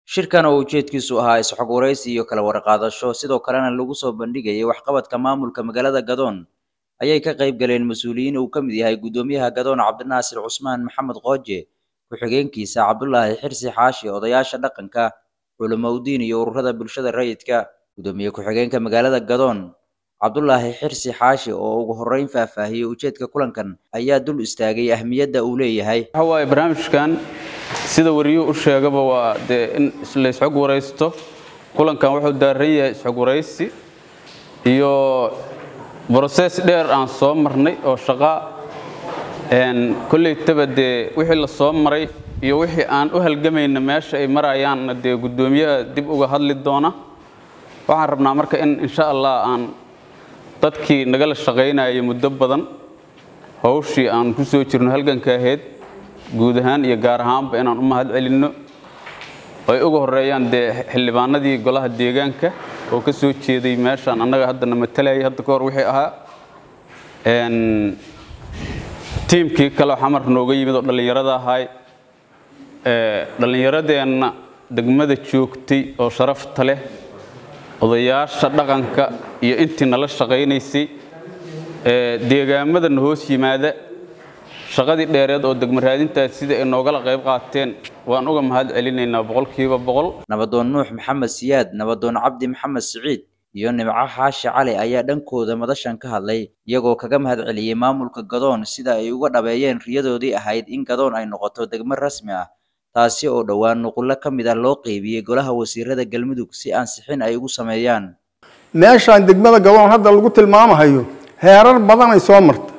shirkan oo ujeedkiisu ahaa isxog waraysi iyo kala warqaadasho sidoo kalena lagu soo bandhigayay waxqabadka maamulka magaalada gadoon ayay ka qayb galeen mas-uuliyiin uu ka mid yahay guddoomiyaha gadoon cabdinaasir cusmaan maxamed qooje ku-xigeenkiisa cabdulaahi xirsi xaashi odayaasha dhaqanka culimowdiin iyo ururada bulshada rayidka guddoomiye ku-xigeenka magaalada gadoon cabdulaahi xirsi xaashi oo ugu horreyn faahfaahiyey ujeedka kulankan ayaa dul istaagay ahmiyadda uu leeyahay waxa waaye barnaamijkan sida wariyuhu u sheegaba waa dee in la isxog waraysto kulankan wuxuu daaran yahay isxog waraysi iyo broses dheer aan soo marnay oo shaqa kollaytaba dee wixii la soo maray iyo wixii aan u halgamayna meesha ay marayaanna dee guddoomiyaha dib uga hadli doona waxaan rabnaa marka in insha allah aan dadkii nagala shaqaynayay muddo badan hawshii aan ku soo jirno halganka ahayd guud ahaan iyo gaar ahaanba inaan u mahad celinno ay uga horeeyaan dee xildhibaanadii golaha deegaanka oo ka soo jeeday meeshaan annaga haddana matalayay hadda ka hor wixii ahaa tiimkii kaleo xamar nooga yimid oo dhallinyarada ahay dhallinyaradeenna degmada joogtay oo sharafta leh odayaasha dhaqanka iyo intii nala shaqaynaysay deegaamadana hoos yimaada shaqadii dheereed oo degmo raadintaas sida ay noogala qayb qaateen waan uga mahad celinaynaa boqolkiiba boqol nabadoon nuux maxamed siyaad nabadoon cabdi maxamed siciid iyo nimco xaashi cali ayaa dhankooda madashan ka hadlay iyagoo kaga mahad celiyey maamulka gadoon sida ay uga dhabeeyeen riyadoodii ahayd in gadoon ay noqoto degmo rasmi ah taasi oo dhowaan nuqullo ka mid ah loo qeybiyey golaha wasiirada galmudug si ansixin ay ugu sameeyaan meeshaan degmada gadoon hadda lagu tilmaamahayo heerar badanay soo marta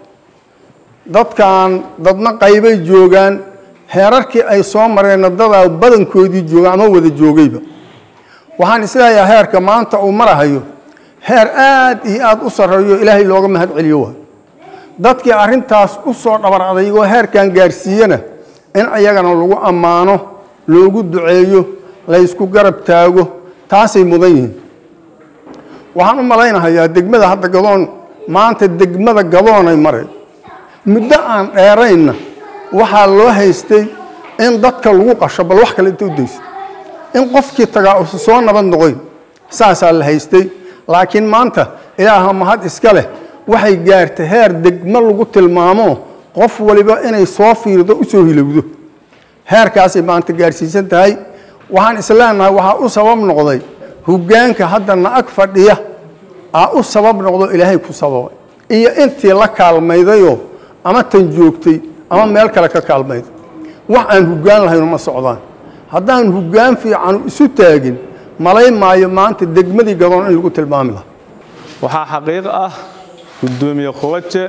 dadkan dadna qaybay joogaan heerarkii ay soo mareenna dadaa badankoodii jooga ama wada joogayba waxaan isleeyahay heerka maanta uu marahayo heer aad iyo aad u sarreeyo ilaahay looga mahad celiyo waay dadkii arrintaas u soo dhabar adaygoo heerkan gaarsiiyana in ayagana lagu ammaano loogu duceeyo laysku garab taago taasay mudan yihiin waxaan u malaynahayaa degmada hadda gadoon maanta degmada gadoonay maray muddo aan dheeraynna waxaa loo haystay in dadka lagu qasho bal wax kale inta u dayso in qofkii tagaa usa soo nabad noqoyn saasaa la haystay laakiin maanta ilaaha mahad iska leh waxay gaartay heer degmo lagu tilmaamo qof waliba inay soo fiirdo u soo hilowdo heerkaasay maanta gaarsiisan tahay waxaan isleenahay waxaa u sabab noqday hoggaanka hadda na-ag fadhiya aa u sabab noqdo ilaahay ku sababay iyo intii la kaalmaydayoo ama tan joogtay ama meel kale ka kaalmayday wax aan hoggaan lahayno ma socdaan haddaan hoggaan fiicanu isu taagin malay maayo maanta degmadii gadoon in lagu tilmaami lahaa waxaa xaqiiq ah guddoomiye qubaje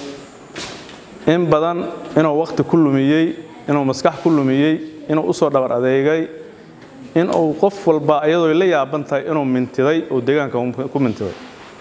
in badan inuu wakhti ku lumiyey inuu maskax ku lumiyey inuu u soo dhabar adeegay in uu qof walba iyadoo la yaaban tahay inuu mintiday oo deegaanka ku mintiday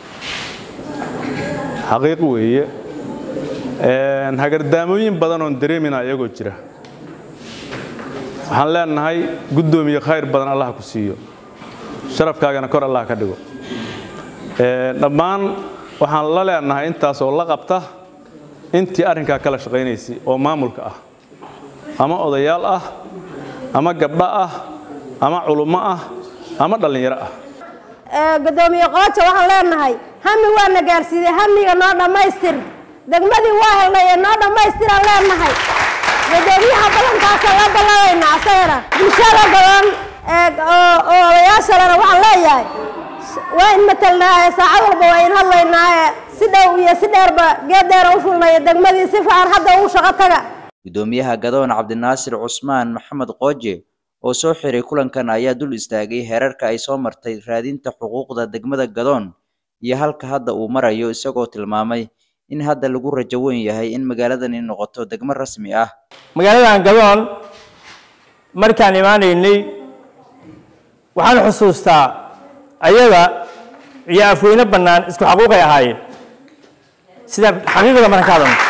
xaqiiq weeye hagardaamooyin badan oon dareemina iyagoo jira waxaan leenahay guddoomiye khayr badan allah ku siiyo sharafkaagana kor allah ka dhigo dhammaan waxaan la leenahay intaas oo la qabta intii arrinkaa kala shaqaynaysay oo maamulka ah ama odayaal ah ama gabdho ah ama culummo ah ama dhallinyaro ah gudoomiye qooja waxaan leenahay hami waana gaarsiiyey hamiga noo dhammaystir degmadii waa helnay ee noo dhammaystiraan leenahay gudoomiyaha balankaasaan la balladaynaa asagana bulshada gadoon oo odayaashalena waxaan leeyahay waa in matelnaaye saacad walba waa in hadlaynaaye si dhow iyo si dheerba geed dheera u fulnaya degmadii si fiican hadda ugu shaqo taga guddoomiyaha gadoon cabdinaasir cusmaan maxamed qooje oo soo xiray kulankan ayaa dul istaagay heerarka ay soo martay raadinta xuquuqda degmada gadoon iyo halka hadda uu marayo isagoo tilmaamay in hadda lagu rajo weyn yahay in magaaladani noqoto degmo rasmi ah magaaladan gadoon markaan imaanaynay waxaan xusuustaa ayaga iyo afweyne bannaan isku xaquuqay ahaayeen sida xaqiiqda markaan ka hadalno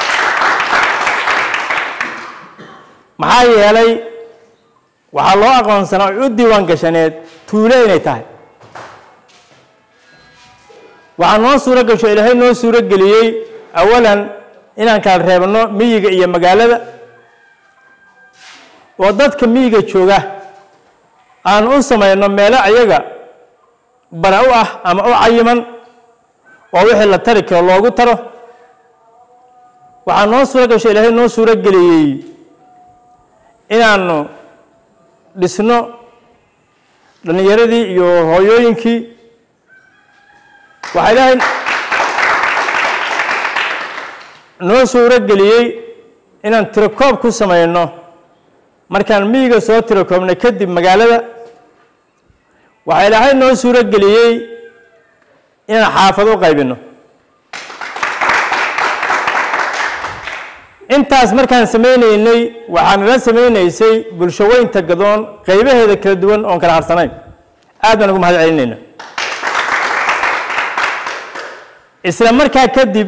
maxaa yeelay waxaa loo aqoonsanaa oo u diiwaan gashaneed tuulo inay tahay waxaa noo suuro gasho ilaahay noo suuro geliyey awalan inaan kala reebno miyiga iyo magaalada oo dadka miyiga jooga aan u samayno meelo ayaga bara u ah ama u cayiman oo wixii la tari karo loogu taro waxaa noo suuro gasho ilaahay noo suuro geliyey inaanu dhisno dhallinyaradii iyo hooyooyinkii waxaa ilaahay noo suuro geliyey inaan tirakoob ku samayno markaan miyiga soo tirakoobnay kadib magaalada waxaa ilaahay noo suuro geliyey inaan xaafado u qaybino intaas markaan samaynaynay waxaa nala samaynaysay bulsho weynta gadoon qaybaheeda kala duwan oon kala harsanayn aad baan ugu mahad celinayna isla markaa kadib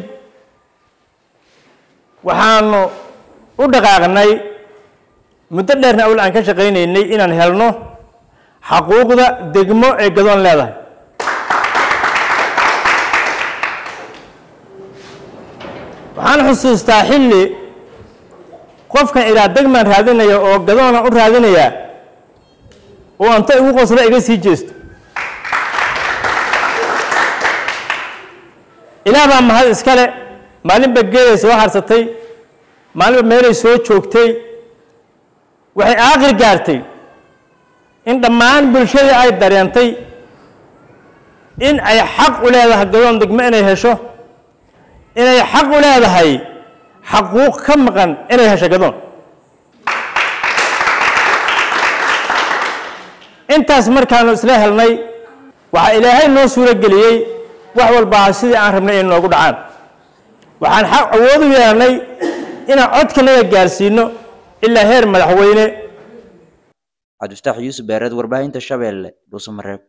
waxaanu u dhaqaaqnay muddo dheerna awl aan ka shaqaynaynay inaan helno xaquuqda degmo ee gadoon leedahay waxaan xusuustaa xilli qofkan ilaa degmaan raadinaya oo gadoona u raadinaya oo anta igu qoslo iga sii jeesto ilaah baa mahad iskale maalinba geeday soo harsatay maalinba meelay soo joogtay waxay aaqir gaartay in dhammaan bulshadii ay dareentay in ay xaq u leedahay gadoon degmo inay hesho inay xaq u leedahay xaquuq ka maqan inay hesho gadoon intaas markaanu isla helnay waxaa ilaahay noo suuro geliyey wax walbaa sidii aan rabnay inay noogu dhacaan waxaan xaq awood u yeelnay inaan codkanaga gaarsiino ilaa heer madaxweyne cabdifataax yuusuf beereed warbaahinta shabeelle dhuusamareeb